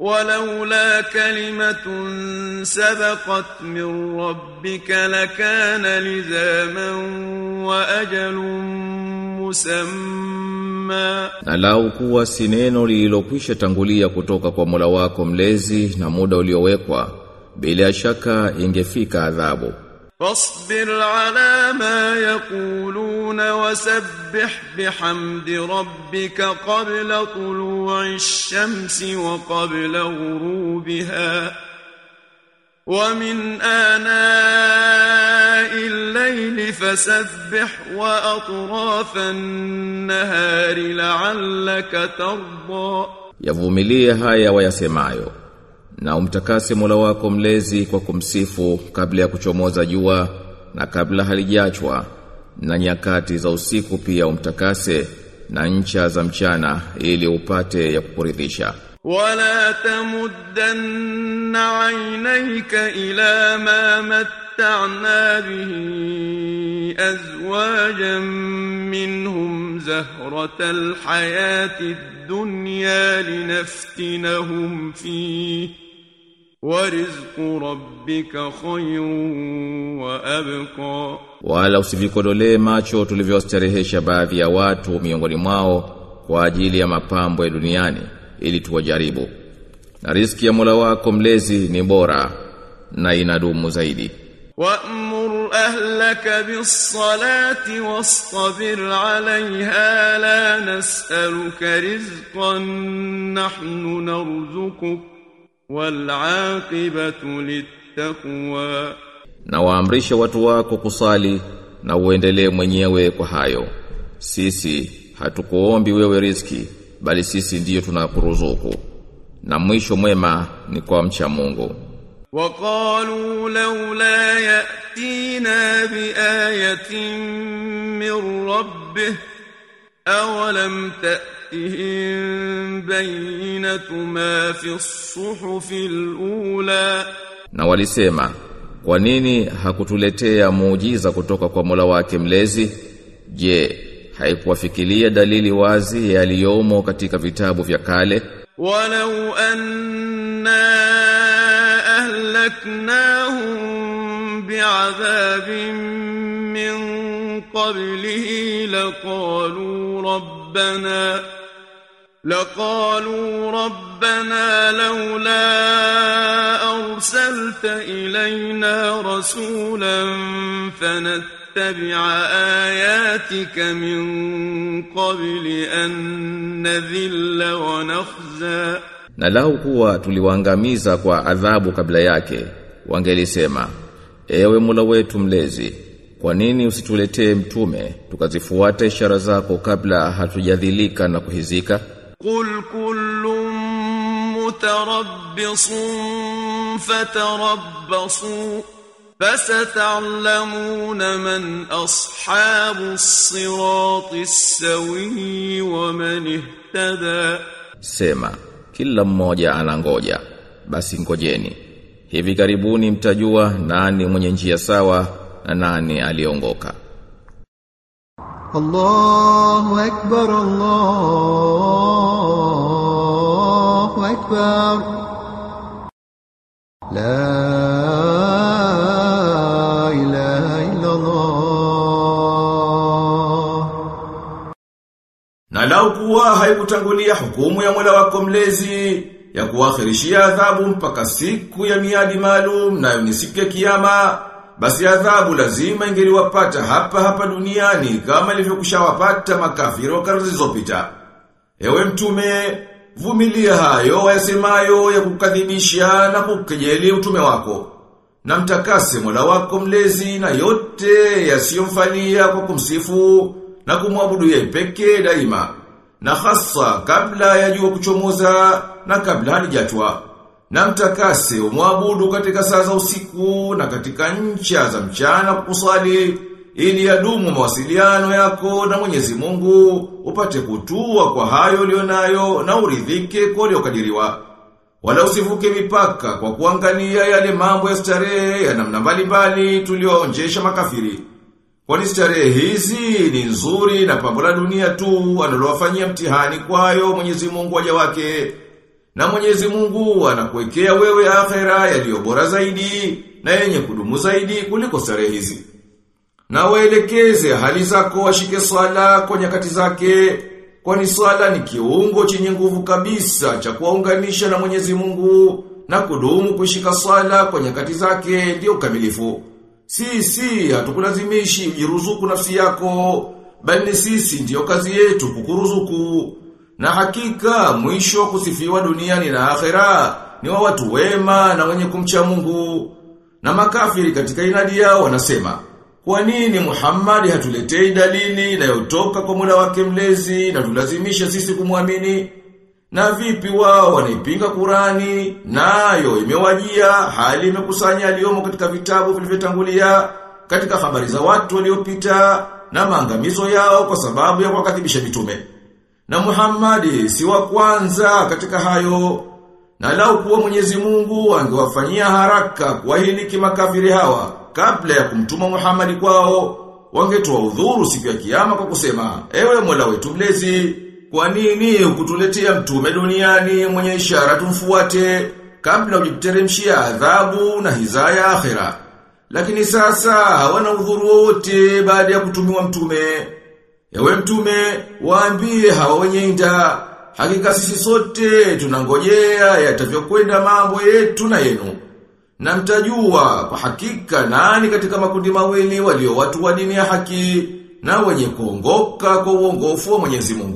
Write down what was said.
ولولا كلمة سبقت من ربك لكان لزاما وأجل مسمى Na lau kuwa si neno lililokwisha tangulia kutoka kwa Mola wako mlezi na muda uliowekwa bila shaka ingefika adhabu فاصبر على ما يقولون وسبح بحمد ربك قبل طلوع الشمس وقبل غروبها ومن آناء الليل فسبح وأطراف النهار لعلك ترضى yavumilie haya wayasemayo na umtakase Mola wako mlezi kwa kumsifu kabla ya kuchomoza jua na kabla halijachwa na nyakati za usiku pia umtakase na ncha za mchana ili upate ya kukuridhisha ولا تمدن عينيك إلى ما متعنا به أزواجا منهم زهرة الحياة الدنيا لنفتنهم فيه ورزق ربك خير وأبقى wala usivikodolee macho tulivyostarehesha baadhi ya watu miongoni mwao kwa ajili ya mapambo ya duniani ili tuwajaribu na riziki ya Mola wako mlezi ni bora na inadumu zaidi وأمر أهلك بالصلاة واصطبر عليها لا نسألك رزقا نحن نرزقك والعاقبة للتقوى na waamrishe watu wako kusali na uendelee mwenyewe kwa hayo sisi hatukuombi wewe riziki bali sisi ndiyo tunakuruzuku na mwisho mwema ni kwa mcha Mungu وقالوا لولا يأتينا بآية من ربه أولم تأتهم بينة ما في الصحف الأولى na walisema kwa nini hakutuletea muujiza kutoka kwa Mola wake mlezi je haikuwafikiria dalili wazi yaliyomo katika vitabu vya kale ولو أنا أهلكناهم بعذاب من قبله لقالوا ربنا لقالوا ربنا لولا أرسلت إلينا رسولا فنتبع آياتك من قبل أن نذل ونخزى na lau kuwa tuliwaangamiza kwa adhabu kabla yake wangelisema ewe Mola wetu mlezi kwa nini usituletee mtume tukazifuata ishara zako kabla hatujadhilika na kuhizika قل كل متربص فتربصوا فستعلمون من أصحاب الصراط السوي ومن اهتدى Sema, kila mmoja anangoja, basi ngojeni. Hivi karibuni mtajua nani mwenye njia sawa na nani aliongoka. الله أكبر الله أكبر لا إله إلا الله Na lau kuwa haikutangulia hukumu ya Mola wako mlezi ya kuakhirishia adhabu mpaka siku ya miadi maalum nayo ni siku ya kiyama basi adhabu lazima ingeliwapata hapa hapa duniani kama ilivyokushawapata makafiri wa karne zilizopita. Ewe mtume, vumilia hayo wayasemayo ya kukadhibisha na kukejeli utume wako. Na mtakase Mola wako mlezi na yote yasiyomfalia kwa kumsifu na kumwabudu yeye pekee daima. Na hasa kabla ya jua kuchomoza na kabla halijatwa. Na mtakase umwabudu katika saa za usiku na katika ncha za mchana kusali ili yadumu mawasiliano yako na Mwenyezi Mungu upate kutua kwa hayo ulionayo na uridhike kwa uliokadiriwa. Wala usivuke mipaka kwa kuangalia yale mambo ya starehe ya namna mbalimbali tulioonjesha makafiri. Kwani starehe hizi ni nzuri na pambo la dunia tu analowafanyia mtihani kwayo Mwenyezi Mungu waja wake. Na Mwenyezi Mungu anakuwekea wewe akhera yaliyo bora zaidi na yenye kudumu zaidi kuliko starehe hizi. Na waelekeze hali zako washike swala kwa nyakati zake, kwani swala ni kiungo chenye nguvu kabisa cha kuwaunganisha na Mwenyezi Mungu na kudumu kushika swala kwa nyakati zake ndio ukamilifu. Sisi hatukulazimishi ujiruzuku nafsi yako, bali sisi ndiyo kazi yetu kukuruzuku. Na hakika mwisho kusifiwa duniani na akhera ni wa watu wema na wenye kumcha Mungu. Na makafiri katika inadi yao wanasema, kwa nini Muhammad hatuletei dalili inayotoka kwa Mola wake mlezi na tulazimisha sisi kumwamini? Na vipi wao wanaipinga Qurani nayo imewajia hali imekusanya aliyomo katika vitabu vilivyotangulia katika habari za watu waliopita na maangamizo yao kwa sababu ya kuwakadhibisha mitume. Na Muhammadi si wa kwanza katika hayo. Na lau kuwa Mwenyezi Mungu angewafanyia haraka kuwahiliki makafiri hawa kabla ya kumtuma Muhammadi kwao, wangetoa udhuru siku ya kiyama kwa kusema, ewe Mola wetu mlezi, kwa nini ukutuletea mtume duniani mwenye ishara tumfuate kabla ujiteremshia adhabu na hizaya akhera? Lakini sasa hawana udhuru wote baada ya kutumiwa mtume. Ewe mtume, waambie hawa wenye inda, hakika sisi sote tunangojea yatavyokwenda mambo yetu na yenu. Na mtajua kwa hakika nani katika makundi mawili walio watu wa dini ya haki na wenye kuongoka kwa uongofu wa Mwenyezi Mungu.